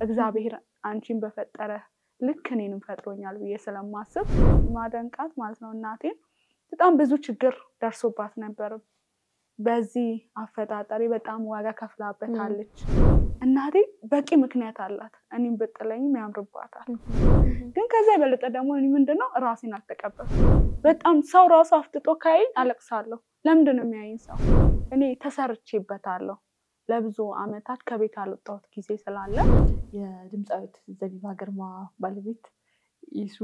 እግዚአብሔር አንቺን በፈጠረ ልክ እኔንም ፈጥሮኛል ብዬ ስለማስብ ማደንቃት ማለት ነው። እናቴን በጣም ብዙ ችግር ደርሶባት ነበር። በዚህ አፈጣጠሪ በጣም ዋጋ ከፍላበታለች። እናቴ በቂ ምክንያት አላት። እኔም ብጥለኝም ያምርባታል። ግን ከዛ የበለጠ ደግሞ እኔ ምንድነው ራሴን አልተቀበልኩም። በጣም ሰው ራሱ አፍጥጦ ካይኝ አለቅሳለሁ። ለምንድን ነው የሚያይኝ ሰው? እኔ ተሰርቼበታለሁ። ለብዙ አመታት ከቤት አልወጣሁት ጊዜ ስላለ የድምፃዊት ዘቢባ ግርማ ባለቤት ይሱ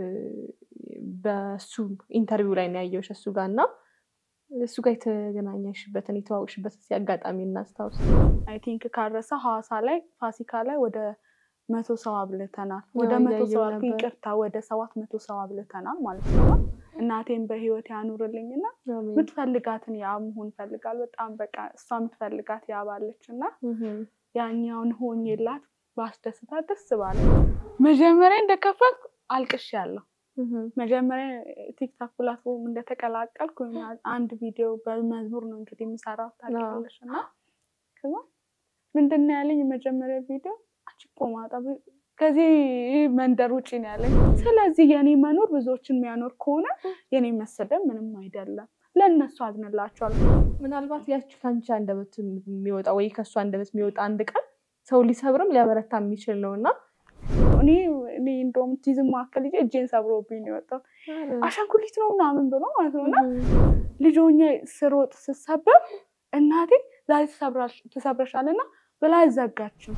በሱ ኢንተርቪው ላይ ነው ያየሁሽ እሱ ጋር እና እሱ ጋር የተገናኘሽበትን የተዋወቅሽበትን አጋጣሚ እናስታውስ። አይ ቲንክ ካረሰ ሐዋሳ ላይ ፋሲካ ላይ ወደ መቶ ሰው አብልተናል። ወደ አዎ፣ መቶ እያየሁ ሰው አልኩ፣ ነበር። ይቅርታ ወደ ሰባት መቶ ሰው አብልተናል ማለት ነው። እናቴን በህይወት ያኑርልኝና የምትፈልጋትን ያ መሆን ፈልጋል። በጣም በቃ እሷ የምትፈልጋት ያባለች እና ያኛውን ሆኜላት ባስደስታት ደስ ባለ። መጀመሪያ እንደከፈትኩ አልቅሻለሁ። መጀመሪያ ቲክታክ ፕላትፎርም እንደተቀላቀልኩ አንድ ቪዲዮ በመዝሙር ነው እንግዲህ የምሰራው ታውቂያለሽ። እና ከዛ ምንድን ነው ያለኝ የመጀመሪያ ቪዲዮ አንቺ ቆማጣ ከዚህ መንደር ውጭ ነው ያለኝ። ስለዚህ የኔ መኖር ብዙዎችን የሚያኖር ከሆነ የኔ መሰደብ ምንም አይደለም፣ ለእነሱ አዝንላቸዋለሁ። ምናልባት ያቺ ከአንቺ አንደበት የሚወጣ ወይ ከእሱ አንደበት የሚወጣ አንድ ቀን ሰው ሊሰብርም ሊያበረታ የሚችል ነው እና እኔ እኔ እንደውም ቲዝም መካከል ልጄ እጄን ሰብሮብኝ ነው የወጣው። አሻንጉሊት ነው ምናምን ብሎ ማለት ነው እና ልጅ ሆኜ ስሮጥ ስሰበር እናቴ ዛሬ ትሰብረሻልና ብላ አይዘጋችም።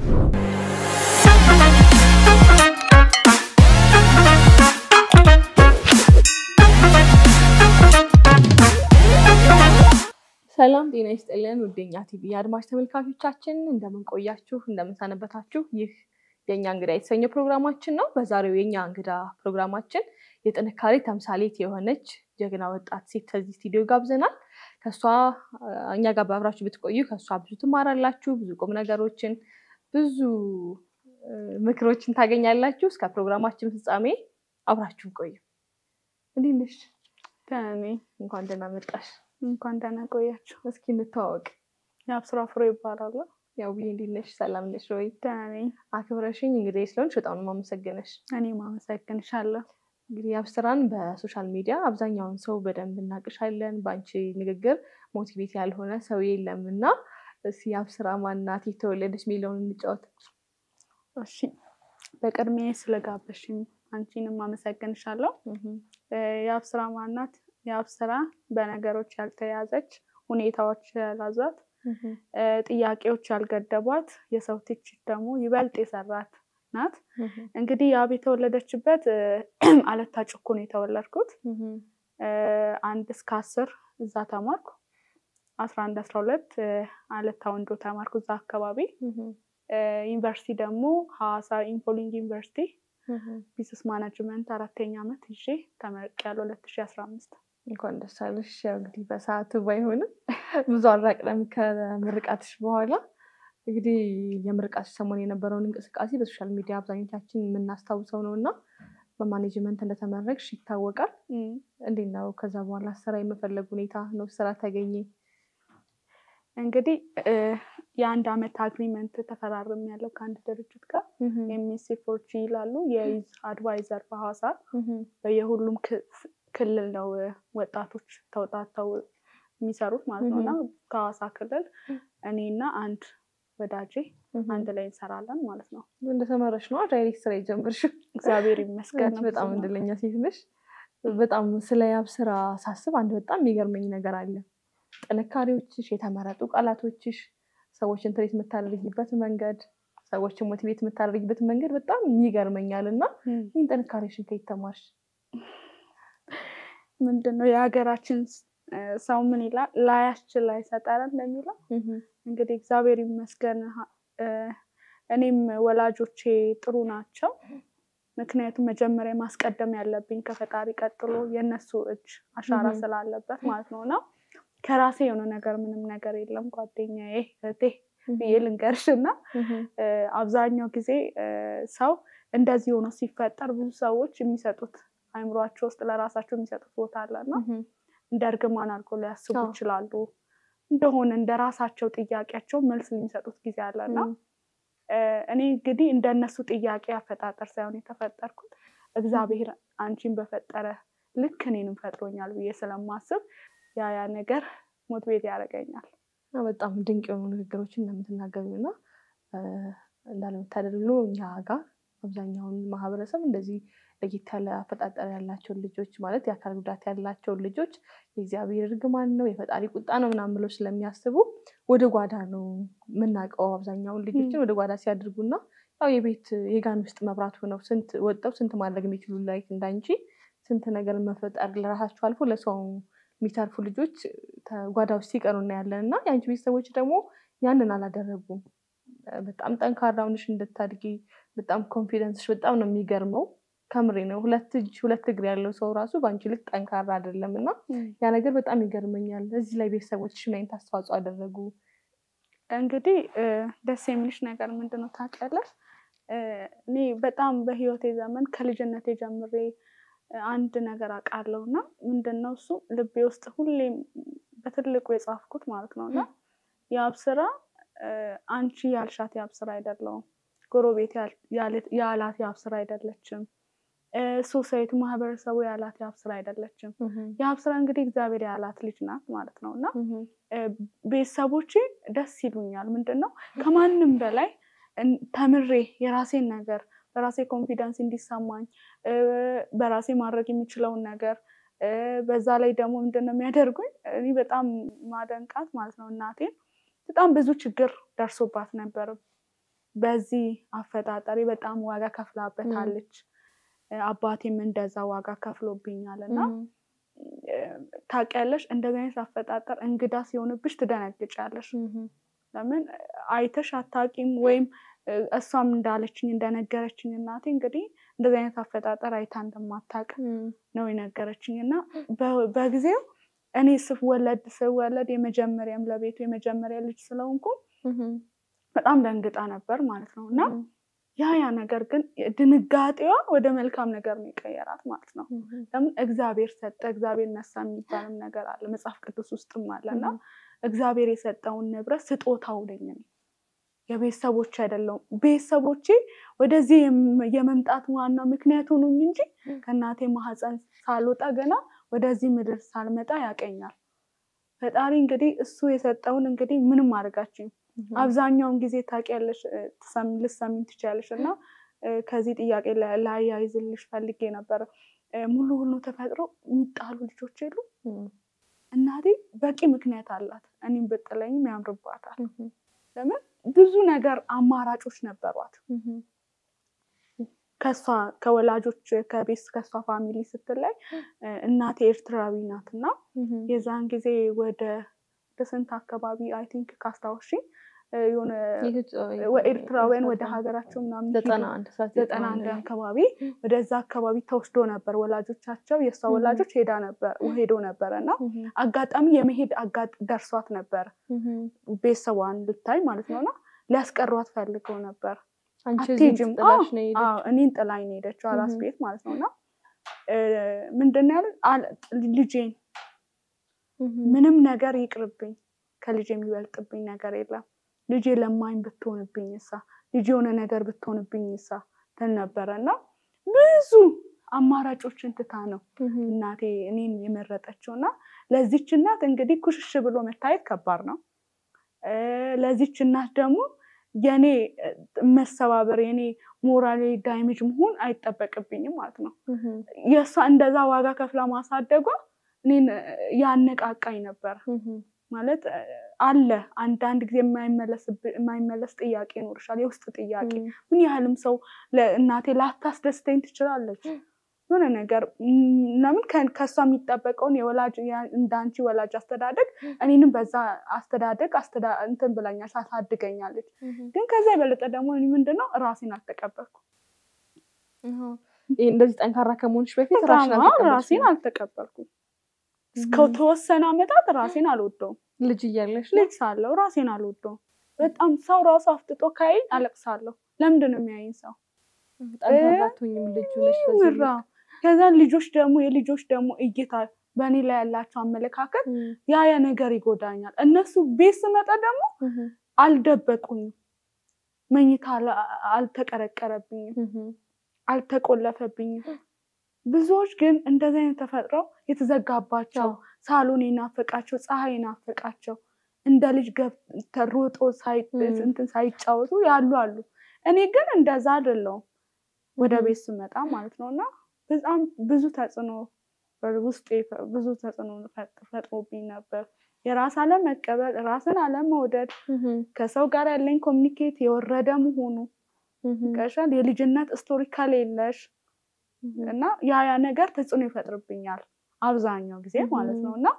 ሰላም ጤና ይስጥልን ውደኛ ቲቪ አድማጭ ተመልካቾቻችን እንደምን ቆያችሁ? እንደምን ሰነበታችሁ? ይህ የእኛ እንግዳ የተሰኘው ፕሮግራማችን ነው። በዛሬው የእኛ እንግዳ ፕሮግራማችን የጥንካሬ ተምሳሌት የሆነች ጀግና ወጣት ሴት ከዚህ ስቱዲዮ ጋብዘናል። ከእሷ እኛ ጋር በአብራችሁ ብትቆዩ ከእሷ ብዙ ትማራላችሁ፣ ብዙ ቁም ነገሮችን፣ ብዙ ምክሮችን ታገኛላችሁ። እስከ ፕሮግራማችን ፍጻሜ አብራችሁን ቆዩ። እንዴት ነሽ? ደህና ነኝ። እንኳን ደህና መጣሽ። እንኳን ደህና ቆያችሁ። እስኪ እንተዋወቅ። የአብስራ ፍሬ ይባላሉ። ያው ብዬ እንዴት ነሽ? ሰላም ነሽ ወይ? ደህና ነኝ። አክብረሽኝ እንግዲህ ስለሆንሽ በጣም ነው የማመሰግነሽ። እኔም አመሰግንሻለሁ። እንግዲህ አብስራን በሶሻል ሚዲያ አብዛኛውን ሰው በደንብ እናቅሻለን። በአንቺ ንግግር ሞቲቬት ያልሆነ ሰው የለም እና እስኪ አብስራ ማናት የተወለደች የሚለውን እንጫወት። እሺ፣ በቅድሚያ ስለጋበሽኝ አንቺንም አመሰግንሻለሁ። የአብስራ ማናት? የአብስራ በነገሮች ያልተያዘች ሁኔታዎች ያላዟት ጥያቄዎች ያልገደቧት የሰው ትችት ደግሞ ይበልጥ የሰራት ናት። እንግዲህ ያብ የተወለደችበት አለታ ጭኮ ነው የተወለድኩት። አንድ እስከ አስር እዛ ተማርኩ። አስራ አንድ አስራ ሁለት አለታ ወንዶ ተማርኩ እዛ አካባቢ። ዩኒቨርሲቲ ደግሞ ሐዋሳ ኢምፖሊንግ ዩኒቨርሲቲ ቢዝነስ ማናጅመንት አራተኛ ዓመት ይዤ ተመርቄያለሁ ሁለት ሺ አስራ አምስት እንኳን ደስ አለሽ። ያው እንግዲህ በሰዓቱ ባይሆንም ብዙ አልራቅንም ከምርቃትሽ በኋላ እንግዲህ የምርቃትሽ ሰሞን የነበረውን እንቅስቃሴ በሶሻል ሚዲያ አብዛኞቻችን የምናስታውሰው ነው እና በማኔጅመንት እንደተመረቅሽ ይታወቃል። እንዴት ነው ከዛ በኋላ ስራ የመፈለግ ሁኔታ ነው? ስራ ተገኘ? እንግዲህ የአንድ አመት አግሪመንት ተፈራርም ያለው ከአንድ ድርጅት ጋር ኤምኤስሲ ፎርጂ ይላሉ የይዝ አድቫይዘር በሐዋሳ በየሁሉም ክልል ነው ወጣቶች ተውጣተው የሚሰሩት ማለት ነው እና ከሐዋሳ ክልል እኔና አንድ ወዳጄ አንድ ላይ እንሰራለን ማለት ነው። እንደተመረሽ ነው ዳይሬክት ስራ የጀመርሽው? እግዚአብሔር ይመስገን። አንቺ በጣም እድለኛ ሴት ነሽ። በጣም ስለ ያብ ስራ ሳስብ አንድ በጣም የሚገርመኝ ነገር አለ። ጥንካሬዎችሽ፣ የተመረጡ ቃላቶችሽ፣ ሰዎችን ትሬት የምታደርጊበት መንገድ፣ ሰዎችን ሞቲቬት የምታደርጊበት መንገድ በጣም ይገርመኛል እና ይህን ጥንካሬሽን ከየት ተማርሽ? ምንድን ነው የሀገራችን ሰው ምን ይላል ላያስችል አይሰጠን እንደሚለው እንግዲህ እግዚአብሔር ይመስገን እኔም ወላጆቼ ጥሩ ናቸው። ምክንያቱም መጀመሪያ ማስቀደም ያለብኝ ከፈጣሪ ቀጥሎ የእነሱ እጅ አሻራ ስላለበት ማለት ነው እና ከራሴ የሆነ ነገር ምንም ነገር የለም። ጓደኛዬ እህቴ ብዬ ልንገርሽ እና አብዛኛው ጊዜ ሰው እንደዚህ ሆኖ ሲፈጠር ብዙ ሰዎች የሚሰጡት አይምሯቸው ውስጥ ለራሳቸው የሚሰጡት ቦታ አለና እንደ እርግማን አድርጎ ሊያስቡ ይችላሉ። እንደሆነ እንደ ራሳቸው ጥያቄያቸው መልስ የሚሰጡት ጊዜ አለና እኔ እንግዲህ እንደነሱ ጥያቄ አፈጣጠር ሳይሆን የተፈጠርኩት እግዚአብሔር አንቺን በፈጠረ ልክ እኔንም ፈጥሮኛል ብዬ ስለማስብ ያ ያ ነገር ሞት ቤት ያደርገኛል። በጣም ድንቅ የሆኑ ንግግሮችን እንደምትናገሩ እና እንዳለመታደል ነው እኛ ጋር አብዛኛውን ማህበረሰብ እንደዚህ ለየት ያለ አፈጣጠር ያላቸውን ልጆች ማለት የአካል ጉዳት ያላቸውን ልጆች የእግዚአብሔር እርግማን ነው የፈጣሪ ቁጣ ነው ምናምን ብለው ስለሚያስቡ ወደ ጓዳ ነው የምናውቀው። አብዛኛውን ልጆችን ወደ ጓዳ ሲያደርጉና ያው የቤት የጋን ውስጥ መብራት ሆነው ስንት ወጥተው ስንት ማድረግ የሚችሉ ላይ እንዳንቺ ስንት ነገር መፈጠር ለራሳቸው አልፎ ለሰው የሚተርፉ ልጆች ጓዳ ውስጥ ሲቀሩ እናያለን። እና የአንቺ ቤተሰቦች ደግሞ ያንን አላደረጉም። በጣም ጠንካራ ሆነሽ እንድታድጊ በጣም ኮንፊደንስሽ በጣም ነው የሚገርመው። ከምሬ ነው። ሁለት እጅ ሁለት እግር ያለው ሰው ራሱ በአንቺ ልክ ጠንካራ አይደለም እና ያ ነገር በጣም ይገርመኛል። እዚህ ላይ ቤተሰቦች ምን አይነት አስተዋጽኦ አደረጉ? እንግዲህ ደስ የሚልሽ ነገር ምንድን ነው ታውቂያለሽ? እኔ በጣም በህይወቴ ዘመን ከልጅነቴ ጀምሬ አንድ ነገር አውቃለሁ እና ምንድን ነው እሱ ልቤ ውስጥ ሁሌም በትልቁ የጻፍኩት ማለት ነው እና የአብ ስራ አንቺ ያልሻት የአብ ስራ አይደለውም። ጎረቤት ያላት የአብ ስራ አይደለችም። ሶሳይቲ ማህበረሰቡ ያላት የአብ ስራ አይደለችም። የአብ ስራ እንግዲህ እግዚአብሔር ያላት ልጅ ናት ማለት ነው እና ቤተሰቦቼ ደስ ይሉኛል። ምንድን ነው ከማንም በላይ ተምሬ የራሴን ነገር በራሴ ኮንፊደንስ እንዲሰማኝ በራሴ ማድረግ የሚችለውን ነገር በዛ ላይ ደግሞ ምንድን ነው የሚያደርጉኝ እኔ በጣም ማደንቃት ማለት ነው እናቴን በጣም ብዙ ችግር ደርሶባት ነበር። በዚህ አፈጣጠሪ በጣም ዋጋ ከፍላበታለች። አባቴም እንደዛ ዋጋ ከፍሎብኛል እና ታውቂያለሽ፣ እንደዚህ አይነት አፈጣጠር እንግዳ ሲሆንብሽ ትደነግጫለሽ። ለምን አይተሽ አታውቂም ወይም እሷም እንዳለችኝ እንደነገረችኝ እናቴ እንግዲህ እንደዚህ አይነት አፈጣጠር አይታ እንደማታውቅ ነው የነገረችኝ እና በጊዜው እኔ ስወለድ ስወለድ የመጀመሪያም ለቤቱ የመጀመሪያ ልጅ ስለሆንኩ በጣም ደንግጣ ነበር ማለት ነው እና ያ ያ ነገር ግን ድንጋጤዋ ወደ መልካም ነገር ነው የቀየራት ማለት ነው። ለምን እግዚአብሔር ሰጠ እግዚአብሔር ነሳ የሚባልም ነገር አለ መጽሐፍ ቅዱስ ውስጥም አለ እና እግዚአብሔር የሰጠውን ንብረት ስጦታው ነኝ እኔ የቤተሰቦች አይደለውም። ቤተሰቦቼ ወደዚህ የመምጣት ዋና ምክንያት ሆኑኝ እንጂ ከእናቴ ማህፀን ሳልወጣ ገና ወደዚህ ምድር ሳልመጣ ያቀኛል ፈጣሪ። እንግዲህ እሱ የሰጠውን እንግዲህ ምንም አድርጋችኝ አብዛኛውን ጊዜ ታውቂያለሽ፣ ልትሰሚኝ ትችያለሽ እና ከዚህ ጥያቄ ላያይዝልሽ ፈልጌ ነበረ። ሙሉ ሁሉ ተፈጥሮ የሚጣሉ ልጆች የሉ እናቴ በቂ ምክንያት አላት። እኔም ብጥለኝም ያምርባታል። ለምን ብዙ ነገር አማራጮች ነበሯት። ከሷ ከወላጆች ከቤት ከሷ ፋሚሊ ስትላይ እናቴ ኤርትራዊ ናት እና የዛን ጊዜ ወደ ስንት አካባቢ አይ ቲንክ ካስታወሺ የሆነ ኤርትራውያን ወደ ሀገራቸው ምናምን ዘጠና አንድ አካባቢ ወደዛ አካባቢ ተወስዶ ነበር። ወላጆቻቸው የእሷ ወላጆች ሄዳ ነበር ሄዶ ነበረ እና አጋጣሚ የመሄድ ደርሷት ነበር ቤተሰቧን ልታይ ማለት ነው እና ሊያስቀሯት ፈልገው ነበር። አትሄጂም፣ እኔን ጥላኝ ነው የሄደችው አራስ ቤት ማለት ነው እና ምንድን ነው ያሉት ልጄን ምንም ነገር ይቅርብኝ፣ ከልጅ የሚበልጥብኝ ነገር የለም ልጄ ለማኝ ብትሆንብኝ እሳ ልጅ የሆነ ነገር ብትሆንብኝ እሳ ትል ነበረ እና ብዙ አማራጮችን ትታ ነው እናቴ እኔን የመረጠችው እና ለዚች እናት እንግዲህ ኩሽሽ ብሎ መታየት ከባድ ነው። ለዚች እናት ደግሞ የኔ መሰባበር የኔ ሞራሌ ዳይሜጅ መሆን አይጠበቅብኝም ማለት ነው። የእሷ እንደዛ ዋጋ ከፍላ ማሳደጓ እኔን ያነቃቃኝ ነበር። ማለት አለ አንዳንድ ጊዜ የማይመለስ ጥያቄ ይኖርሻል፣ የውስጥ ጥያቄ። ምን ያህልም ሰው እናቴ ላታስደስተኝ ትችላለች የሆነ ነገር ለምን ከእሷ የሚጠበቀውን የወላጅ እንዳንቺ ወላጅ አስተዳደግ እኔንም በዛ አስተዳደግ እንትን ብላኛል አሳድገኛለች። ግን ከዛ የበለጠ ደግሞ ምንድነው ራሴን አልተቀበልኩም። እንደዚህ ጠንካራ ከመሆንሽ በፊት ራሴን አልተቀበልኩም። እስከተወሰነ ዓመታት ራሴን አልወደውም። ልጅ እያለሽ ልጅ ሳለሁ ራሴን አልወደውም። በጣም ሰው ራሱ አፍጥጦ ካይኝ አለቅሳለሁ። ለምንድን ነው የሚያይኝ ሰው? ምራ ከዛ ልጆች ደግሞ የልጆች ደግሞ እይታ በእኔ ላይ ያላቸው አመለካከት ያ ያ ነገር ይጎዳኛል። እነሱ ቤት ስመጣ ደግሞ አልደበቁኝም። መኝታ አለ- አልተቀረቀረብኝም፣ አልተቆለፈብኝም። ብዙዎች ግን እንደዚህ አይነት ተፈጥረው የተዘጋባቸው ሳሎን የናፈቃቸው ፀሐይ የናፈቃቸው እንደ ልጅ ገብተው ሮጦ ሳይ- ም። እንትን ሳይጫወቱ ያሉ አሉ። እኔ ግን እንደዛ አይደለሁም። ወደ ም። ቤት ስመጣ ማለት ነው እና በጣም ብዙ ተጽዕኖ ውስጥ ብዙ ተጽዕኖ ፈጥ- ፈጥሮብኝ ነበር። የራስ አለመቀበል፣ ራስን አለመውደድ፣ ከሰው ጋር ያለኝ ኮሚኒኬት የወረደ መሆኑ ቀሻል የልጅነት ስቶሪ ከሌለሽ እና ያ ያ ነገር ተጽዕኖ ይፈጥርብኛል አብዛኛው ጊዜ ማለት ነው እና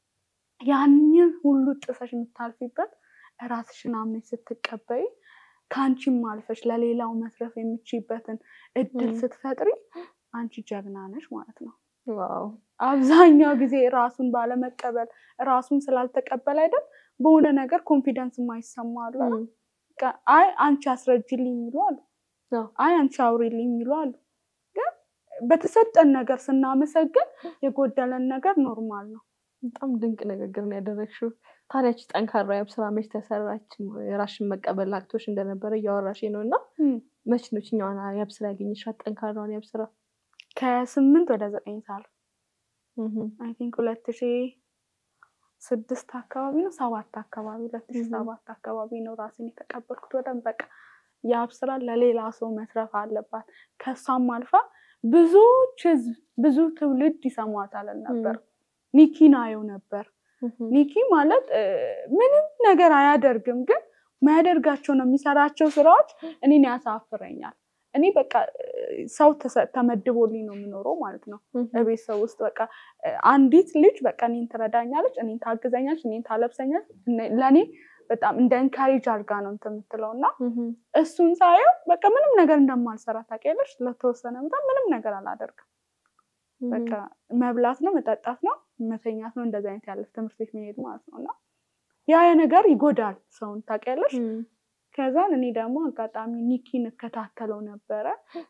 ያንን ሁሉ ጥሰሽ የምታልፊበት ራስሽን አምነሽ ስትቀበይ ከአንቺም አልፈሽ ለሌላው መትረፍ የምችይበትን እድል ም። ስትፈጥሪ አንቺ ጀግና ነሽ ማለት ነው። ዋው አብዛኛው ጊዜ ራሱን ባለመቀበል ራሱን ስላልተቀበል አይደል በሆነ ነገር ኮንፊደንስ የማይሰማ አሉ አይደል? በቃ አይ አንቺ አስረጅልኝ የሚሉ አሉ። አዎ። አይ አንቺ አውሪልኝ የሚሉ አሉ። ግን በተሰጠን ነገር ስናመሰግን የጎደለን ነገር ኖርማል ነው። በጣም ድንቅ ንግግር ነው ያደረግሽው። ታዲያች ጠንካራ የአብስራ መች ተሰራች? የራስሽን መቀበል አቅቶሽ እንደነበረ እያወራሽ ነው እና እም። መች ነው ችኛዋን የአብስራ ያገኘሻት? ጠንካራዋን የአብስራ ከስምንት ወደ ዘጠኝ ሳል አይ ቲንክ ሁለት ሺ ስድስት አካባቢ ነው ሰባት አካባቢ ሁለት ሺ Mhm. ሰባት አካባቢ ነው ራሴን የተቀበልኩት። በደንብ በቃ የአብ ስራ ለሌላ ሰው መትረፍ አለባት። ከሷም አልፋ ብዙዎች ህዝብ ብዙ ትውልድ ይሰሟታል ነበር። ኒኪን አየው ነበር። ኒኪ ማለት እ፣ ምንም ነገር አያደርግም፣ ግን የሚያደርጋቸው ነው የሚሰራቸው ስራዎች እኔን ያሳፍረኛል። እኔ በቃ እ፣ ሰው ተሰ- ተመድቦልኝ ነው የምኖረው ማለት ነው በቤት ሰው ውስጥ በቃ እ፣ አንዲት ልጅ በቃ እኔን ትረዳኛለች፣ እኔን ታግዘኛለች፣ እኔን ታለብሰኛለች። እኔ- ለእኔ በጣም እንደ እንካሬጅ አድርጋ ነው እንትን የምትለው እና እሱን ሳየው በቃ ምንም ነገር እንደማልሰራ ታውቂያለሽ። ለተወሰነ በጣም ምንም ነገር አላደርግም። በቃ መብላት ነው፣ መጠጣት ነው፣ መተኛት ነው። እንደዚህ አይነት ያለ ትምህርት ቤት መሄድ ማለት ነው እና ያ ያ ነገር ይጎዳል ሰውን ታውቂያለሽ። ከዛን እኔ ደግሞ አጋጣሚ ኒኪን እከታተለው ነበረ።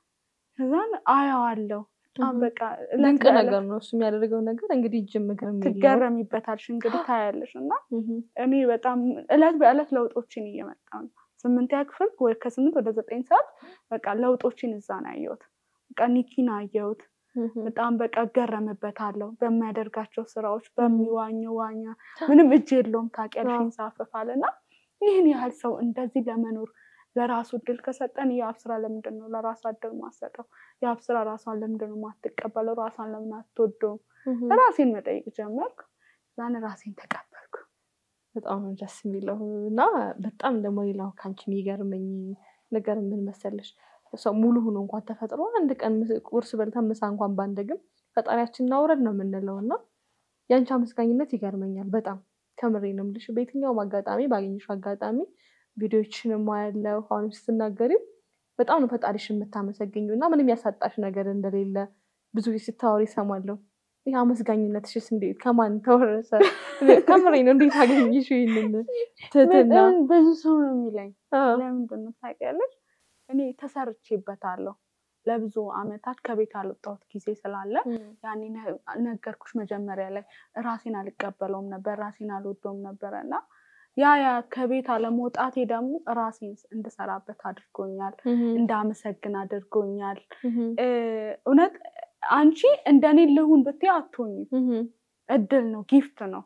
ከዛን አየዋለሁ በጣም በቃ እለት ድንቅ በእለት ነገር ነው እሱ የሚያደርገው ነገር እንግዲህ እጅም እግርም የለውም። ትገረሚበታልሽ እንግዲህ ታያለሽ። እና እኔ በጣም እለት በእለት ለውጦችን እየመጣ ነው። ስምንተኛ ክፍል ወይ ከስምንት ወደ ዘጠኝ ሰዓት በቃ ለውጦችን እዛ ነው ያየሁት። በቃ ኒኪን አየሁት። በጣም በቃ እገረምበታለሁ በሚያደርጋቸው ስራዎች፣ በሚዋኘው ዋኛ ምንም እጅ የለውም ታውቂያለሽ፣ አዎ። ይንሳፈፋል። እና ይህን ያህል ሰው እንደዚህ ለመኖር ለራሱ እድል ከሰጠን የአብ ስራ ለምንድን ነው ለራሷ እድል ማሰጠው? የአብ ስራ ራሷን ለምንድን ነው ማትቀበለው? ራሷን ለምን አትወደውም? ራሴን መጠየቅ ጀመርኩ። ዛን ራሴን ተቀበልኩ። በጣም ነው ደስ የሚለው እና በጣም ደግሞ ሌላው ከአንቺ የሚገርመኝ ነገር ምን መሰለሽ፣ ሰው ሙሉ ሆኖ እንኳን ተፈጥሮ አንድ ቀን ምስ- ቁርስ በልተን ምሳ እንኳን ባንደግም ፈጣሪያችን እናውረድ ነው የምንለው እና የአንቺ አመስጋኝነት ይገርመኛል በጣም ከምሬ ነው የምልሽ። በየትኛውም አጋጣሚ ባገኘሽ አጋጣሚ ቪዲዮችንም አያለው አሁንም ስትናገሪው በጣም ነው ፈጣሪሽን የምታመሰግኘው እና ምንም ያሳጣሽ ነገር እንደሌለ ብዙ ጊዜ ስታወሪ ይሰማለሁ። ይህ አመስጋኝነትሽስ እንዴት ከማን ተወረሰ? ከምሬ ነው እንዴት አገኘሽ ይህንን ትህትና? በጣም ብዙ ሰው ነው የሚለኝ አዎ። ለምንድን ነው ታውቂያለሽ? እኔ ተሰርቼበታለሁ። ለብዙ አመታት ከቤት አልወጣሁት ጊዜ ስላለ ያኔ ነ- ነገርኩሽ መጀመሪያ ላይ ራሴን አልቀበለውም ነበር፣ ራሴን አልወደውም ነበረ እና ያ ያ ከቤት አለመውጣቴ ደግሞ ራሴን እንድሰራበት አድርጎኛል፣ እንዳመሰግን አድርጎኛል። እ፣ እውነት አንቺ እንደኔ ልሁን ብትይ አትሆኝም። እድል ነው፣ ጊፍት ነው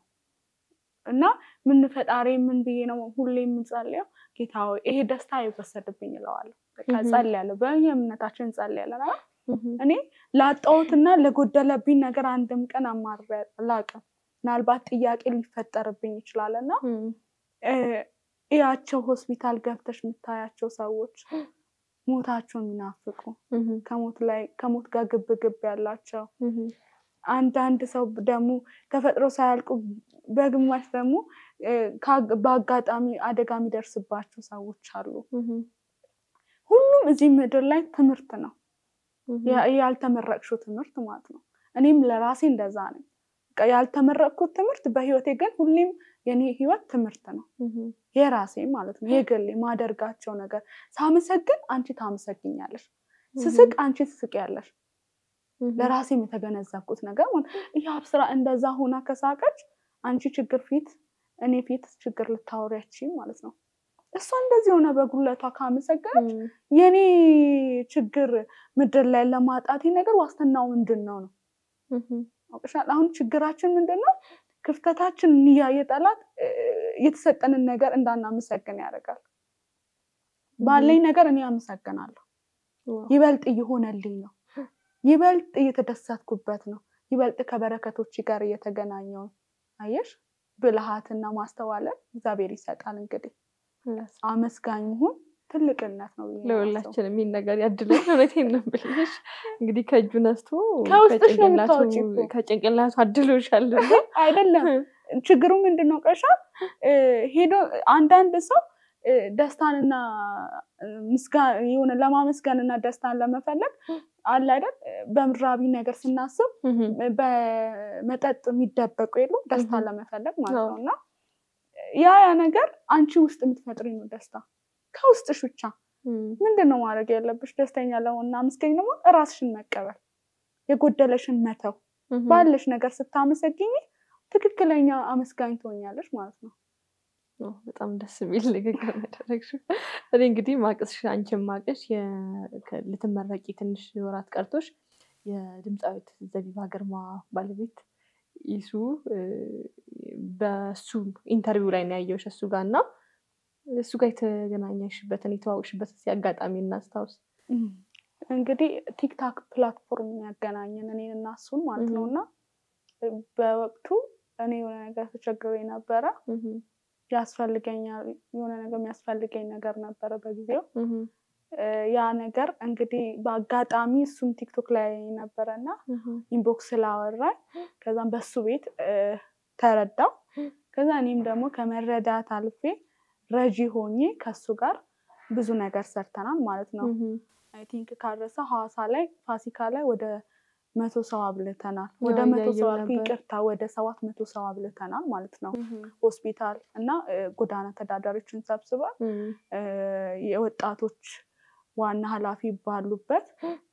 እና ምን ፈጣሪ ምን ብዬ ነው ሁሌ የምንጸልየው? ጌታ ሆይ ይሄ ደስታ አይወሰድብኝ እለዋለሁ። በቃ Mhm. ጸልያለሁ፣ በየእምነታችን ጸልያለን። እና እኔ ላጣሁትና ለጎደለብኝ ነገር አንድም ቀን አማርሬ አላውቅም። ምናልባት ጥያቄ ሊፈጠርብኝ ይችላል እና እ፣ እያቸው ሆስፒታል ገብተሽ የምታያቸው ሰዎች ሞታቸው የሚናፍቁ ከሞት ላይ ከሞት ጋር ግብ ግብ ያላቸው አንዳንድ ሰው ደግሞ ተፈጥሮ ሳያልቁ በግማሽ ደግሞ እ፣ ከአግ- በአጋጣሚ አደጋ የሚደርስባቸው ሰዎች አሉ። ሁሉም እዚህ ምድር ላይ ትምህርት ነው፣ ያ- ያልተመረቅሽው ትምህርት ማለት ነው። እኔም ለራሴ እንደዛ ነኝ። በቃ ያልተመረቅኩት ትምህርት በህይወቴ ግን ሁሌም የኔ ህይወት ትምህርት ነው፣ የራሴ ማለት ነው። የግሌ ማደርጋቸው ነገር ሳመሰግን አንቺ ታመሰግኛለሽ፣ ስስቅ አንቺ ትስቂያለሽ። ለራሴም የተገነዘብኩት ነገር ማለት የአብ ስራ እንደዛ ሆና ከሳቀች አንቺ ችግር ፊት እኔ ፊት ችግር ልታወሪያች ማለት ነው። እሷ እንደዚህ የሆነ በጉለቷ ካመሰገነች የኔ ችግር ምድር ላይ ለማጣቴ ነገር ዋስትናው ምንድን ነው ነው? አሁን ችግራችን ምንድን ነው? ክፍተታችን እያየ ጠላት የተሰጠንን ነገር እንዳናመሰግን ያደርጋል። ባለኝ ነገር እኔ አመሰግናለሁ። ይበልጥ እየሆነልኝ ነው። ይበልጥ እየተደሰትኩበት ነው። ይበልጥ ከበረከቶች ጋር እየተገናኘው ነው። አየሽ፣ ብልሃትና ማስተዋለን እግዚአብሔር ይሰጣል። እንግዲህ አመስጋኝ መሆን ትልቅነት ነው። ለሁላችን የሚል ነገር ያድለን። እውነቴን ነው የምልሽ። እንግዲህ ከእጁ ነስቶ ከውስጥሽ ነው የምታወጪው እኮ። ከጭንቅላቱ አድሎሻል። አይደለም ችግሩ ምንድን ነው? ቀሻ ሄዶ አንዳንድ ሰው ደስታንና የሆነ ለማመስገንና ደስታን ለመፈለግ አለ አይደል? በምድራዊ ነገር ስናስብ በመጠጥ የሚደበቁ የሉ ደስታን ለመፈለግ ማለት ነው። እና ያ ያ ነገር አንቺ ውስጥ የምትፈጥሪ ነው ደስታ ከውስጥሽ ብቻ። ምንድን ነው ማድረግ ያለብሽ? ደስተኛ ለሆና አመስገኝ ደግሞ እራስሽን መቀበል፣ የጎደለሽን መተው። ባለሽ ነገር ስታመሰግኝ ትክክለኛ አመስጋኝ ትሆኛለሽ ማለት ነው። በጣም ደስ የሚል ንግግር ያደረግሽው። እኔ እንግዲህ ማቅስሽ አንቺን ማቅሽ ልትመረቂ ትንሽ ወራት ቀርቶሽ የድምፃዊት ዘቢባ ግርማ ባለቤት ይሱ በሱ ኢንተርቪው ላይ ነው ያየሁሽ እሱ ጋር እና እሱ ጋር የተገናኘሽበትን የተዋወቅሽበትን አጋጣሚ እናስታውስ። እንግዲህ ቲክታክ ፕላትፎርም ያገናኘን እኔን እና እሱን ማለት ነው እና በወቅቱ እኔ የሆነ ነገር ተቸግሬ ነበረ ያስፈልገኛል የሆነ ነገር የሚያስፈልገኝ ነገር ነበረ በጊዜው። ያ ነገር እንግዲህ በአጋጣሚ እሱም ቲክቶክ ላይ ነበረ እና ኢንቦክስ ስላወራኝ ከዛም በሱ ቤት ተረዳው። ከዛ እኔም ደግሞ ከመረዳት አልፌ ረጂ ሆኜ ከሱ ጋር ብዙ ነገር ሰርተናል ማለት ነው። አይ ቲንክ ካረሰ ሐዋሳ ላይ ፋሲካ ላይ ወደ መቶ ሰው አብልተናል። ወደ መቶ ሰው ይቅርታ፣ ወደ ሰባት መቶ ሰው አብልተናል ማለት ነው። ሆስፒታል እና ጎዳና ተዳዳሪዎችን ሰብስበን የወጣቶች ዋና ኃላፊ ባሉበት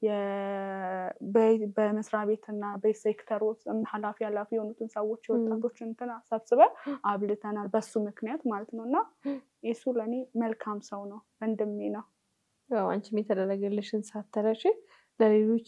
በመስሪያ ቤት እና በሴክተር ኃላፊ ኃላፊ የሆኑትን ሰዎች የወጣቶች እንትን ሰብስበን አብልተናል። በሱ ምክንያት ማለት ነው እና የሱ ለእኔ መልካም ሰው ነው፣ ወንድሜ ነው። አንቺም የተደረገልሽን ሳትረሺ ለሌሎች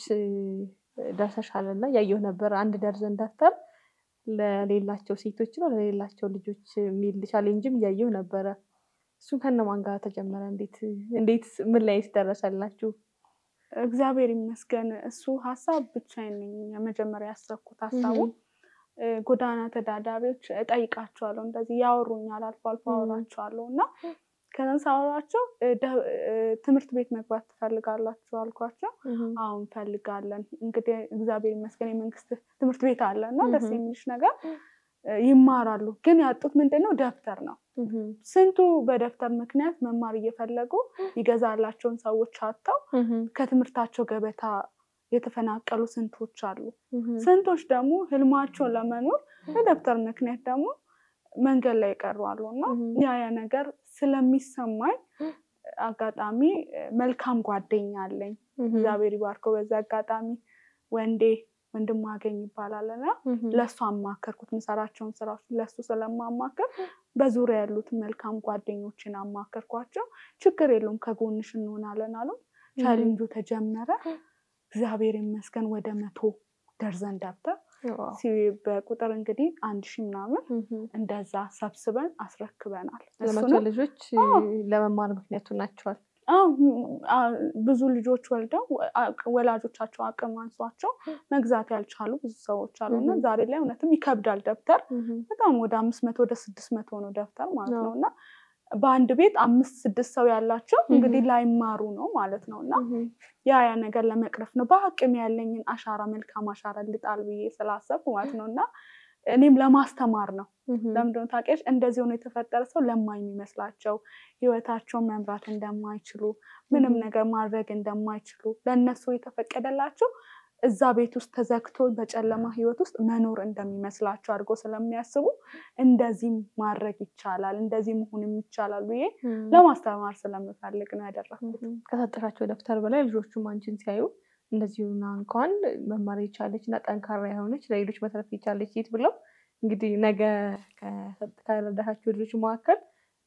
ደርሰሻል እና ያየሁ ነበር። አንድ ደርዘን ደብተር ለሌላቸው ሴቶች ነው ለሌላቸው ልጆች የሚል ቻሌንጅም እያየሁ ነበረ። እሱን ከነማን ጋር ተጀመረ? እንዴት እንዴት ምን ላይ ደረሰላችሁ? እግዚአብሔር ይመስገን። እሱ ሀሳብ ብቻዬን ነኝ የመጀመሪያ ያሰብኩት ሀሳቡ ጎዳና ተዳዳሪዎች እጠይቃቸዋለሁ፣ እንደዚህ ያወሩኛል፣ አልፎ አልፎ አወራቸዋለሁ እና ከዛን ሳወራቸው ትምህርት ቤት መግባት ትፈልጋላችሁ አልኳቸው። አሁን እንፈልጋለን። እንግዲህ እግዚአብሔር ይመስገን የመንግስት ትምህርት ቤት አለ እና ደስ የሚልሽ ነገር ይማራሉ። ግን ያጡት ምንድን ነው? ደብተር ነው። ስንቱ በደብተር ምክንያት መማር እየፈለጉ ይገዛላቸውን ሰዎች አጥተው ከትምህርታቸው ገበታ የተፈናቀሉ ስንቶች አሉ። ስንቶች ደግሞ ህልማቸውን ለመኖር በደብተር ምክንያት ደግሞ መንገድ ላይ ይቀሩ አሉ እና ያ ያ ነገር ስለሚሰማኝ አጋጣሚ መልካም ጓደኛ አለኝ። እግዚአብሔር ይባርከው። በዛ አጋጣሚ ወንዴ ወንድም አገኝ ይባላል እና ለእሱ አማከርኩት። ምሰራቸውን ስራዎች ለእሱ ስለማማከር በዙሪያ ያሉትን መልካም ጓደኞችን አማከርኳቸው። ችግር የለውም ከጎንሽ እንሆናለን አሉ። ቻሌንጁ ተጀመረ። እግዚአብሔር ይመስገን ወደ መቶ ደርዘን ደብተር በቁጥር እንግዲህ አንድ ሺህ ምናምን እንደዛ ሰብስበን አስረክበናል። ለመቶ ልጆች ለመማር ምክንያቱ ናቸዋል። ብዙ ልጆች ወልደው ወላጆቻቸው አቅም አንሷቸው መግዛት ያልቻሉ ብዙ ሰዎች አሉ እና ዛሬ ላይ እውነትም ይከብዳል ደብተር በጣም ወደ አምስት መቶ ወደ ስድስት መቶ ነው ደብተር ማለት ነው እና በአንድ ቤት አምስት ስድስት ሰው ያላቸው እንግዲህ ላይማሩ ነው ማለት ነው እና ያ ያ ነገር ለመቅረፍ ነው በአቅም ያለኝን አሻራ መልካም አሻራ ልጣል ብዬ ስላሰብኩ ማለት ነው እና እኔም ለማስተማር ነው። ለምንድነው ታውቂያለሽ? እንደዚህ ሆኖ የተፈጠረ ሰው ለማኝ የሚመስላቸው ህይወታቸውን መምራት እንደማይችሉ ምንም ነገር ማድረግ እንደማይችሉ ለእነሱ የተፈቀደላቸው እዛ ቤት ውስጥ ተዘግቶ በጨለማ ህይወት ውስጥ መኖር እንደሚመስላቸው አድርጎ ስለሚያስቡ እንደዚህም ማድረግ ይቻላል፣ እንደዚህ መሆንም ይቻላል ብዬ ለማስተማር ስለምፈልግ ነው ያደረኩት። ከሰጠሻቸው ደብተር በላይ ልጆቹም አንቺን ሲያዩ እንደዚሁና እንኳን መማር የቻለች እና ጠንካራ የሆነች ለሌሎች መትረፍ የቻለች ሴት ብለው እንግዲህ ነገ ከረዳሻቸው ልጆች መካከል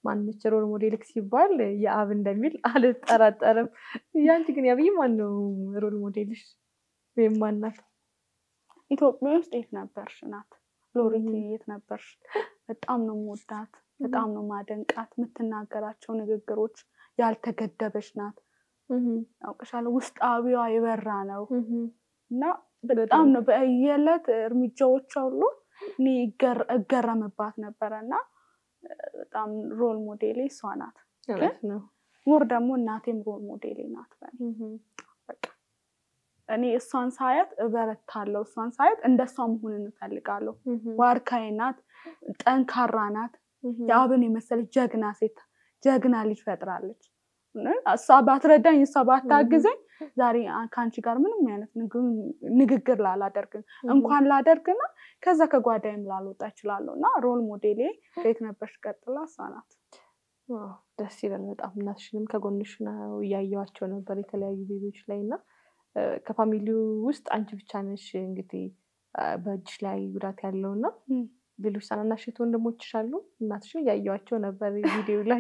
ማነች ሮል ሞዴልክ ሲባል የአብ እንደሚል አልጠራጠርም። ያንቺ ግን ያብይ ማን ነው ሮል ሞዴልሽ ወይም ማናት? ኢትዮጵያ ውስጥ የት ነበርሽ ናት ሎሬት የት ነበርሽ? በጣም ነው የምወዳት፣ በጣም ነው ማደንቃት። የምትናገራቸው ንግግሮች ያልተገደበች ናት። ያውቅሻለሁ፣ ውስጣዊዋ የበራ ነው እና በጣም ነው በየዕለት እርምጃዎች ሁሉ እኔ እገረምባት ነበረ እና በጣም ሮል ሞዴሌ እሷ ናት። ሞር ደግሞ እናቴም ሮል ሞዴሌ ናት። በቃ እኔ እሷን ሳያት እበረታለሁ። እሷን ሳያት እንደሷ መሆን እንፈልጋለሁ። ዋርካዬ ናት፣ ጠንካራ ናት። የአብን የመሰለች ጀግና ሴት ጀግና ልጅ ፈጥራለች። እሷ ባትረዳኝ፣ እሷ ባታግዘኝ ዛሬ ከአንቺ ጋር ምንም አይነት ንግግር ላላደርግን እንኳን ላደርግና ከዛ ከጓዳይም ላልወጣ እችላለሁ እና ሮል ሞዴሌ ከየት ነበርሽ ቀጥላ እሷ ናት። ደስ ይላል በጣም እናትሽንም ከጎንሽ ነው እያየዋቸው ነበር የተለያዩ ቤቶች ላይ እና ከፋሚሊው ውስጥ አንቺ ብቻ ነሽ እንግዲህ በእጅሽ ላይ ጉዳት ያለው እና ሌሎች ታናናሽ እህት ወንድሞችሽ አሉ? እናትሽን እያየዋቸው ነበር ቪዲዮ ላይ።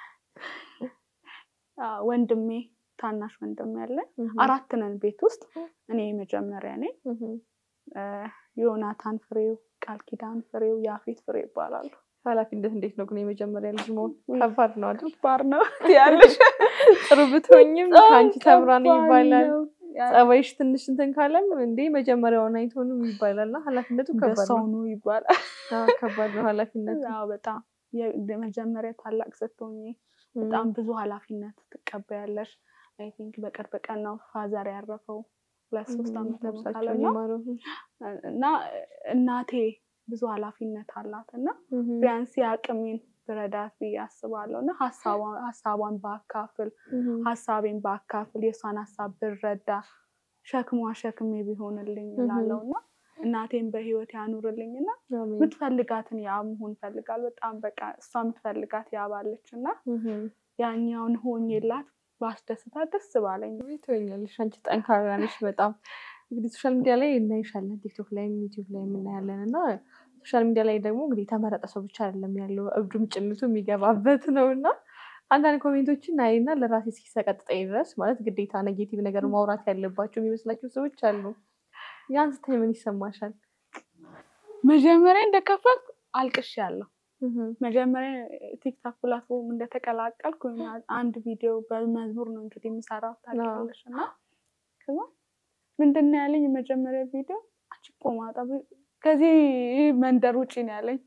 ወንድሜ ታናሽ ወንድሜ ያለ አራት ነን ቤት ውስጥ እኔ የመጀመሪያ ነኝ። ዮናታን ፍሬው፣ ቃል ኪዳን ፍሬው፣ ያፌት ፍሬው ይባላሉ። ኃላፊነት እንዴት ነው ግን የመጀመሪያ ልጅ መሆን ከባድ ነው አይደል? ባር ነው ያለሽ ጥሩ ብትሆኝም ከአንቺ ተምራ ነው ይባላል። ጸባይሽ ትንሽ እንትን ካለም እንዴ መጀመሪያውን አይቶንም ይባላል እና ኃላፊነቱ ከባድ ሰው ነው። ነው ይባላል። ከባድ ነው ኃላፊነቱ። አዎ በጣም የመጀመሪያ ታላቅ ስትሆኚ በጣም ብዙ ኃላፊነት ትቀበያለሽ። አይ ቲንክ በቅርብ ቀን ነው ፋዘር ያረፈው ሁለት ሶስት ዓመት ነፍሳቸውን ካለና ይማረው። እና እናቴ ብዙ ኃላፊነት አላት እና ቢያንስ የአቅሜን ብረዳት ብዬ አስባለሁ እና ሀሳቧን ባካፍል ሀሳቤን ባካፍል የእሷን ሀሳብ ብረዳ ሸክሟ ሸክሜ ቢሆንልኝ እላለሁ እና እናቴን በህይወት ያኑርልኝ እና የምትፈልጋትን ያ መሆን ፈልጋል። በጣም በቃ እሷ የምትፈልጋት ያባለች እና ያኛውን ሆኜላት ባስደስታት ደስ ባለኝ። ትወኛለሽ። አንቺ ጠንካራ ነሽ በጣም እንግዲህ ሶሻል ሚዲያ ላይ እናይሻለን፣ ቲክቶክ ላይም ዩቲዩብ ላይ የምናያለን እና ሶሻል ሚዲያ ላይ ደግሞ እንግዲህ የተመረጠ ሰው ብቻ አይደለም ያለው እብዱም ጭምቱ የሚገባበት ነው እና አንዳንድ ኮሜንቶችን አይና ለራሴ እስኪሰቀጥጠኝ ድረስ ማለት ግዴታ ኔጌቲቭ ነገር ማውራት ያለባቸው የሚመስላቸው ሰዎች አሉ። ያን ስታይ ምን ይሰማሻል? መጀመሪያ እንደከፈት አልቅሽ ያለው መጀመሪያ ቲክታክ ፕላትፎርም እንደተቀላቀልኩ አንድ ቪዲዮ በመዝሙር ነው እንግዲህ የምሰራው ታውቂያለሽ። እና ከዛ ምንድን ነው ያለኝ የመጀመሪያ ቪዲዮ አንቺ ቆማጣ ከዚህ መንደር ውጭ ነው ያለኝ።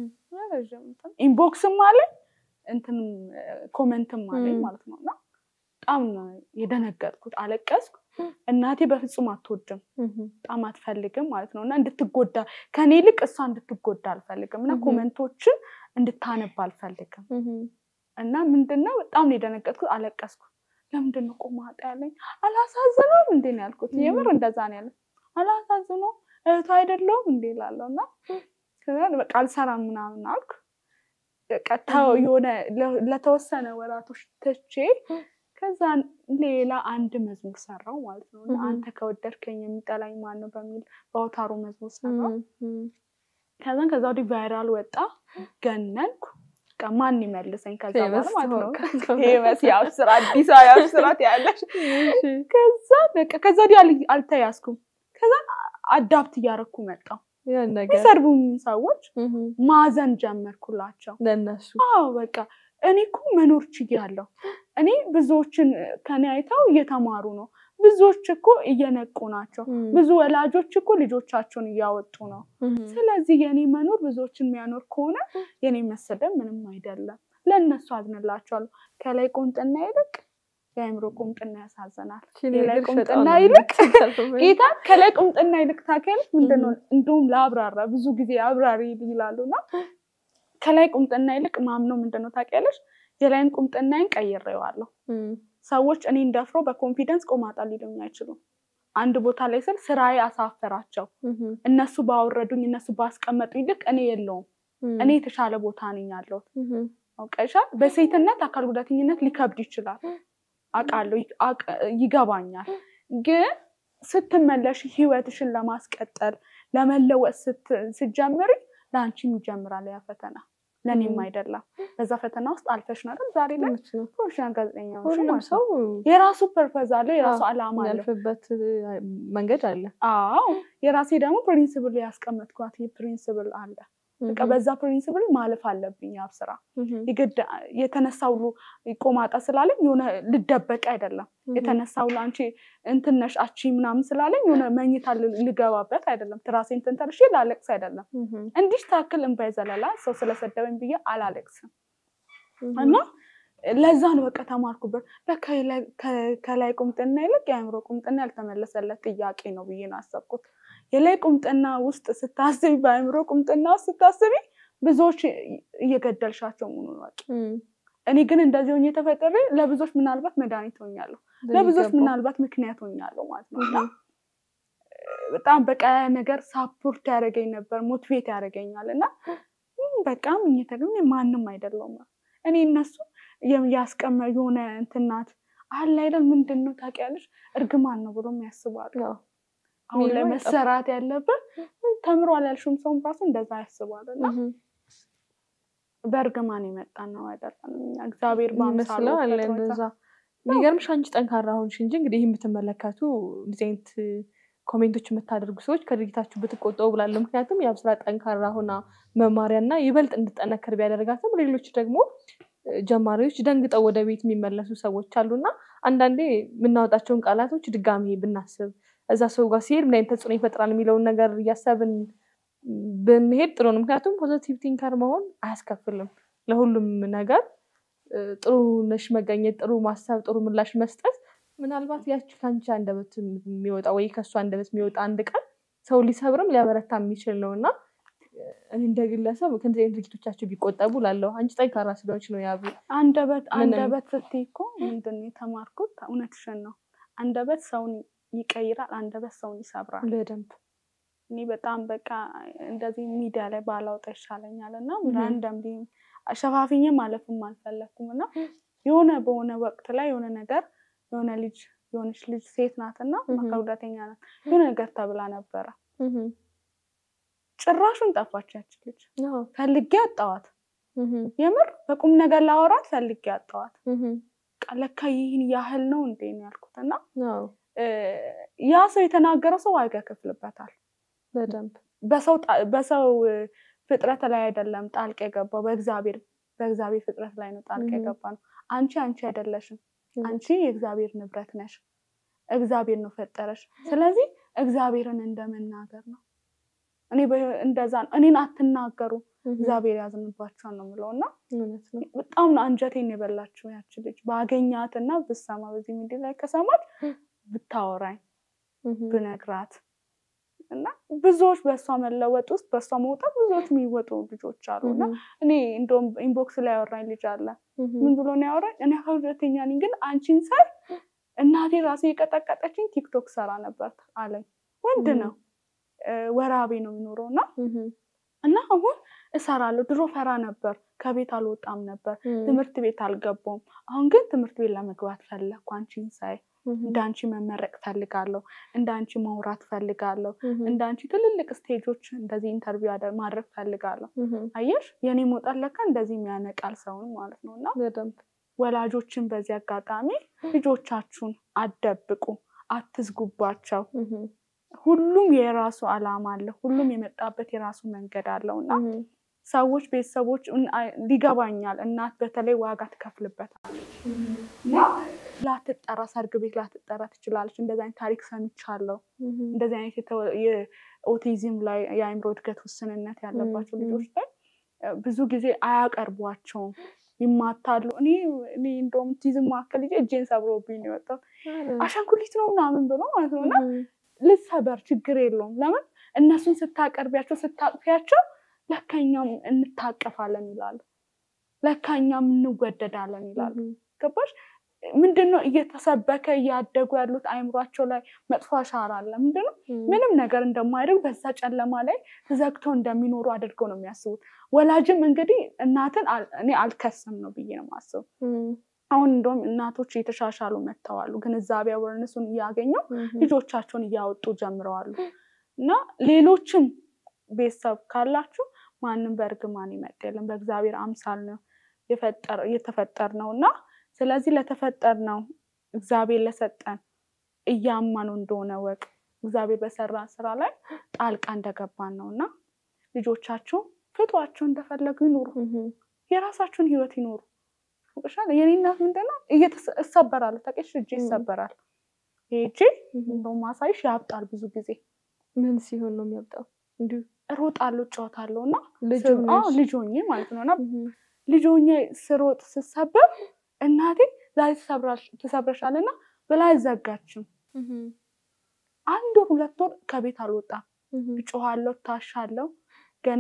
ኢንቦክስም አለኝ እንትን ኮመንትም አለኝ ማለት ነው። እና በጣም ነው የደነገጥኩት፣ አለቀስኩ። እናቴ በፍጹም አትወድም፣ በጣም አትፈልግም ማለት ነው እና እንድትጎዳ ከኔ ይልቅ እሷ እንድትጎዳ አልፈልግም እና ኮመንቶችን እንድታነብ አልፈልግም እና ምንድነው በጣም ነው የደነገጥኩት፣ አለቀስኩ። ለምንድን ነው ቆማጣ ያለኝ? አላሳዝነውም እንዴ ነው ያልኩት። የምር እንደዛ ነው ያለ። አላሳዝነውም እህቱ አይደለውም እንዴ ላለው እና በቃ አልሰራም ምናምን አልኩ። ቀጥታው የሆነ ለተወሰነ ወራቶች ትቼ ከዛ ሌላ አንድ መዝሙር ሰራው ማለት ነው። እና አንተ ከወደድከኝ የሚጠላኝ ማን ነው በሚል በአውታሩ መዝሙር ሰራው። ከዛን ከዛ ወዲህ ቫይራል ወጣ፣ ገነንኩ። በቃ ማን ይመልሰኝ ከዛ በኋላ ማለት ነው። ፌመስ የአብስራ አዲሷ የአብስራት ያለሽ ከዛ በቃ ከዛ ወዲህ አልተያዝኩም። ከዛ አዳፕት እያደረኩ መጣው። የሰርቡኝ ሰዎች ማዘን ጀመርኩላቸው ለእነሱ አዎ በቃ እኔ እኮ መኖር ችያለሁ። እኔ ብዙዎችን ከኔ አይተው እየተማሩ ነው። ብዙዎች እኮ እየነቁ ናቸው። ብዙ ወላጆች እኮ ልጆቻቸውን እያወጡ ነው። ስለዚህ የኔ መኖር ብዙዎችን የሚያኖር ከሆነ የኔ መሰደብ ምንም አይደለም። ለእነሱ አዝንላቸዋለሁ። ከላይ ቁምጥና ይልቅ የአእምሮ ቁምጥና ያሳዝናል። ከላይ ቁምጥና ይልቅ ጌታ ከላይ ቁምጥና ይልቅ ታውቂያለሽ ምንድነው? እንዲሁም ለአብራራ ብዙ ጊዜ አብራሪ ይላሉ እና ከላይ ቁምጥና ይልቅ ማምነው ምንድነው ታውቂያለሽ? የላይን ቁምጥናዬን ቀይሬዋለሁ። ሰዎች እኔን ደፍሮ በኮንፊደንስ ቆማጣ ሊሉኝ አይችሉም። አንድ ቦታ ላይ ስል ስራዬ አሳፈራቸው። እነሱ ባወረዱኝ፣ እነሱ ባስቀመጡ ይልቅ እኔ የለውም እኔ የተሻለ ቦታ ነኝ ያለሁት። አውቀሻል። በሴትነት አካል ጉዳተኝነት ሊከብድ ይችላል አውቃለሁ፣ ይገባኛል። ግን ስትመለሽ ህይወትሽን ለማስቀጠል ለመለወጥ ስትጀምሪ ለአንቺም ይጀምራል ያ ፈተና። ለእኔም ም። አይደለም። በዛ ፈተና ውስጥ አልፈሽ ነው አይደል ዛሬ ላይ እውነት ነው። ፕሮፌሽናል ጋዜጠኛ ሆንሽ ሁሉም ማለት ነው። ሰው የራሱ ፐርፐዝ አለው፣ የራሱ አዎ፣ አላማ አለው። የሚያልፍበት መንገድ አለ። አዎ የራሴ ደግሞ ፕሪንስብል ያስቀመጥኳት ይህ ፕሪንስብል አለ። በቃ በዛ ፕሪንስብል ማለፍ አለብኝ። ያብ ስራ የግድ የተነሳ ሁሉ ቆማጣ ስላለኝ የሆነ ልደበቅ አይደለም። የተነሳ ሁሉ አንቺ እንትን ነሽ አቺ ምናምን ስላለኝ የሆነ መኝታ ል- ልገባበት አይደለም። ትራሴን ተንተርሼ ላለቅስ አይደለም። እንዲህ ታክል እምባይ ዘለላ ሰው ስለሰደበኝ ብዬ አላለቅስም። እና ለዛ ነው በቃ ተማርኩበት። በቃ የላይ- ከ- ከላይ ቁምጥና ይልቅ የአእምሮ ቁምጥና ያልተመለሰለት ጥያቄ ነው ብዬ ነው አሰብኩት። የላይ ቁምጥና ውስጥ ስታስቢ፣ በአእምሮ ቁምጥና ውስጥ ስታስቢ ብዙዎች እየገደልሻቸው መሆኑን ወቂ። እኔ ግን እንደዚህ ሆኜ ተፈጥሬ ለብዙዎች ምናልባት መድኃኒት ሆኛለሁ፣ ለብዙዎች ምናልባት ምክንያት ሆኛለሁ ማለት ነው እና በጣም በቃ ያ ነገር ሳፖርት ያደረገኝ ነበር፣ ሞቲቬት ያደረገኛል እና "እም፣ በቃ ምኝተ ግን እኔ ማንም አይደለሁም እኔ እነሱ የም- ያስቀመ የሆነ እንትናት አለ አይደል ምንድን ነው ታውቂያለሽ፣ እርግማን ነው ብሎ ያስባሉ። አሁን ላይ ሚለው መሰራት ያለብን ተምሯል ያልሽውም ሰውም ራሱ እንደዛ ያስባል እና በእርግማን የመጣን ነው አይደለም። እኛ እግዚአብሔር በአምሳሉ ይመስለው አለ ፈጥሮታል። እንደዛ። የሚገርምሽ አንቺ ጠንካራ ሆንሽ እንጂ እንግዲህ ይህ የምትመለከቱ እንደዚህ አይነት ኮሜንቶች የምታደርጉ ሰዎች ከድርጊታችሁ ብትቆጠቡ ብላለሁ። ምክንያቱም የአብ ስራ ጠንካራ ሆና መማሪያ እና ይበልጥ እንድጠነከር ቢያደርጋትም ሌሎች ደግሞ እ፣ ጀማሪዎች ደንግጠው ወደ ቤት የሚመለሱ ሰዎች አሉና አንዳንዴ የምናወጣቸውን ቃላቶች ድጋሚ ብናስብ እዛ ሰው ጋር ሲሄድ ምን አይነት ተጽዕኖ ይፈጥራል የሚለውን ነገር እያሰብን ብንሄድ ጥሩ ነው። ምክንያቱም ፖዘቲቭ ቲንከር መሆን አያስከፍልም። ለሁሉም ነገር እ፣ ጥሩ ነሽ መገኘት፣ ጥሩ ማሰብ፣ ጥሩ ምላሽ መስጠት ምናልባት ያቺ ከአንቺ አንደበት የሚወጣ ወይ ከእሱ አንደበት የሚወጣ አንድ ቃል ሰው ሊሰብርም ሊያበረታ የሚችል ነው እና እኔ እንደ ግለሰብ ከእንደዚህ አይነት ድርጊቶቻቸው ቢቆጠቡ ላለሁ አንቺ ጠንካራ ስለሆንች ነው ያብ አንደበት ምንም- አንደበት ስትይ እኮ ምንድን ነው የተማርኩት? እውነትሽን ነው። አንደበት ሰውን ይቀይራል፣ አንደበት ሰውን ይሰብራል። በደንብ እኔ በጣም በቃ እንደዚህ ሚዲያ ላይ ባላውጣ ይሻለኛል እና Mhm. ራንደም ሸፋፍኜ ማለፍም አልፈለግኩም እና የሆነ በሆነ ወቅት ላይ የሆነ ነገር የሆነ ልጅ የሆነች ልጅ ሴት ናት እና Mhm. አካል ጉዳተኛ ናት የሆነ ነገር ተብላ ነበረ። ጭራሹን ጠፋች ያች ልጅ። አዎ። ፈልጌ አጣዋት። Mhm. የምር በቁም ነገር ላወራት ፈልጌ አጣዋት። Mhm. በቃ ለካ ይህን ያህል ነው እንዴ ነው ያልኩት እና አዎ። እ፣ ያ ሰው የተናገረው ሰው ዋጋ ይከፍልበታል። በደንብ በሰው ጣ- በሰው እ፣ ፍጥረት ላይ አይደለም ጣልቃ የገባው በእግዚአብሔር በእግዚአብሔር ፍጥረት ላይ ነው ጣልቃ Mhm. የገባ ነው። አንቺ አንቺ አይደለሽም። Mhm. አንቺ የእግዚአብሔር ንብረት ነሽ። እግዚአብሔር ነው ፈጠረሽ። ስለዚህ እግዚአብሔርን እንደመናገር ነው። እኔ በ- እንደዛ ነው። እኔን አትናገሩ Mhm. እግዚአብሔር ያዝንባቸዋል ነው የምለው እና እውነት ነው። በጣም ነው አንጀቴን የበላችው ያች ልጅ ባገኛትና ብሰማ በዚህ ሚዲያ ላይ ከሰማች ብታወራኝ Mhm. ብነግራት እና ብዙዎች በእሷ መለወጥ ውስጥ በእሷ መውጣት ብዙዎች የሚወጡ ልጆች አሉ እና Mhm. እኔ እንደውም ኢንቦክስ ላይ ያወራኝ ልጅ አለ። Mhm. ምን ብሎ ነው ያወራኝ? እኔ አካል ጉዳተኛ ነኝ፣ ግን አንቺን ሳይ እናቴ ራሴ የቀጠቀጠችኝ ቲክቶክ ሰራ ነበር አለኝ። ወንድ Mhm. ነው እ፣ ወራቤ ነው የሚኖረው እና Mhm. እና አሁን እሰራለሁ። ድሮ ፈራ ነበር፣ ከቤት አልወጣም ነበር፣ Mhm. ትምህርት ቤት አልገባም። አሁን ግን ትምህርት ቤት ለመግባት ፈለግኩ። አንቺን ሳይ Mhm. እንደ አንቺ መመረቅ ፈልጋለሁ፣ እንደ አንቺ ማውራት ፈልጋለሁ፣ Mhm. እንደ አንቺ ትልልቅ ስቴጆች እንደዚህ ኢንተርቪው አደ- ማድረግ ፈልጋለሁ። Mhm. አየሽ የኔ መውጣት ለካ እንደዚህ የሚያነቃል ሰውን ማለት ነው። እና በደንብ ወላጆችን በዚህ አጋጣሚ ልጆቻችሁን አትደብቁ፣ አትዝጉባቸው። Mhm. ሁሉም የራሱ ዓላማ አለ። ሁሉም የመጣበት የራሱ መንገድ አለው እና Mhm. ሰዎች ቤተሰቦች እን- አይ- ሊገባኛል። እናት በተለይ ዋጋ ትከፍልበታለች እና ላትጠራ ሰርግ ቤት ላትጠራ ትችላለች። እንደዚህ አይነት ታሪክ ሰምቻለሁ። Mhm. እንደዚህ አይነት የተወ- የኦቲዝም ላይ የአእምሮ እድገት ውስንነት ያለባቸው ም፣ ም። ልጆች ላይ እ፣ ብዙ ጊዜ አያቀርቧቸውም፣ ይማታሉ። እኔ እኔ እንደውም ኦቲዝም ማዕከል ልጄ እጄን ሰብሮብኝ ነው የወጣው አሻንጉሊት ነው ምናምን ብሎ ማለት ነው እና Mhm. ልሰበር ችግር የለውም። ለምን እነሱን ስታቀርቢያቸው ስታቅፊያቸው ለካኛም እንታቀፋለን ይላሉ፣ ለካኛም እንወደዳለን ይላሉ። Mhm. ገባሽ? ምንድነው እየተሰበከ እያደጉ ያሉት አይምሯቸው ላይ መጥፎ አሻራ አለ። ምንድነው Mhm. ምንም ነገር እንደማያደርግ በዛ ጨለማ ላይ ተዘግተው እንደሚኖሩ አድርገው ነው የሚያስቡት። ወላጅም እንግዲህ እናትን አል- እኔ አልከስም ነው ብዬ ነው የማስበው። Mhm. አሁን እንደውም እናቶች እየተሻሻሉ መጥተዋሉ። ግንዛቤ አወርነሱን እያገኙ Mhm. ልጆቻቸውን እያወጡ ጀምረዋሉ። እና ሌሎችም ቤተሰብ ካላችሁ ማንም በእርግማን ይመጣ የለም። በእግዚአብሔር አምሳል ነው የተፈጠር ነው እና ስለዚህ ለተፈጠር ነው እግዚአብሔር ለሰጠን እያመኑ እንደሆነ ወቅ እግዚአብሔር በሰራ ስራ ላይ ጣልቃ እንደገባን ነው እና ልጆቻችሁ ፍቷቸው እንደፈለጉ ይኑሩ፣ የራሳችሁን ህይወት ይኑሩ። ሻል የኔ እናት ምንድነው እሰበራለሁ፣ ታውቂያለሽ፣ እጄ ይሰበራል። ይሄ እጄ እንደውም ማሳይሽ ያብጣል ብዙ ጊዜ። ምን ሲሆን ነው የሚያብጣው? እንዲሁ እሮጣለሁ፣ እጫወታለሁ እና ልጅ ልጅ ሆኜ ማለት ነው እና ልጅ ሆኜ ስሮጥ ስሰበር እናቴ ዛሬ ትሰብረሻል እና ብላ አልዘጋችም። አንድ ወር ሁለት ወር ከቤት አልወጣም። እጮኋለሁ፣ ታሻለሁ። ገና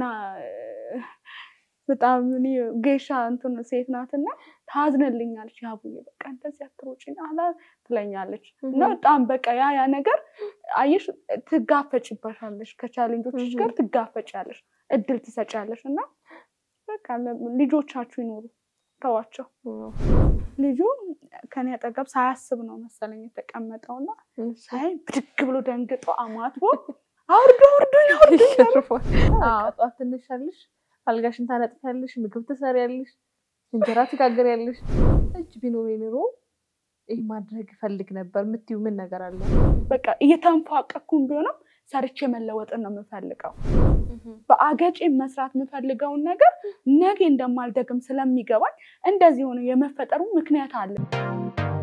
በጣም እኔ ጌሻ እንትን ሴት ናትና ታዝንልኛለች። ያቡዬ በቃ እንደዚህ አትሮጪ አላ ትለኛለች። እና በጣም በቃ ያ ያ ነገር አየሽ፣ ትጋፈጭበታለሽ። ከቻሌንጆች ጋር ትጋፈጫለሽ፣ እድል ትሰጫለሽ። እና በቃ ልጆቻችሁ ይኖሩ ተዋቸው። ልጁ ከኔ አጠገብ ሳያስብ ነው መሰለኝ የተቀመጠውና ሳይ ብድግ ብሎ ደንግጦ አማትቦ አውርዶ አውርዶኝ አውርዶኝ ጠዋት ትነሻለሽ፣ አልጋሽን ታነጥፊያለሽ፣ ምግብ ትሰሪያለሽ፣ እንጀራ ትጋገሪያለሽ። እጅ ቢኖር ኑሮ ይህ ማድረግ እፈልግ ነበር የምትይው ምን ነገር አለ? በቃ እየተንፏቀኩም ቢሆንም ሰርቼ መለወጥን ነው የምፈልገው። በአገጬ መስራት የምፈልገውን ነገር ነገ እንደማልደግም ስለሚገባኝ እንደዚህ ሆነ የመፈጠሩ ምክንያት አለ።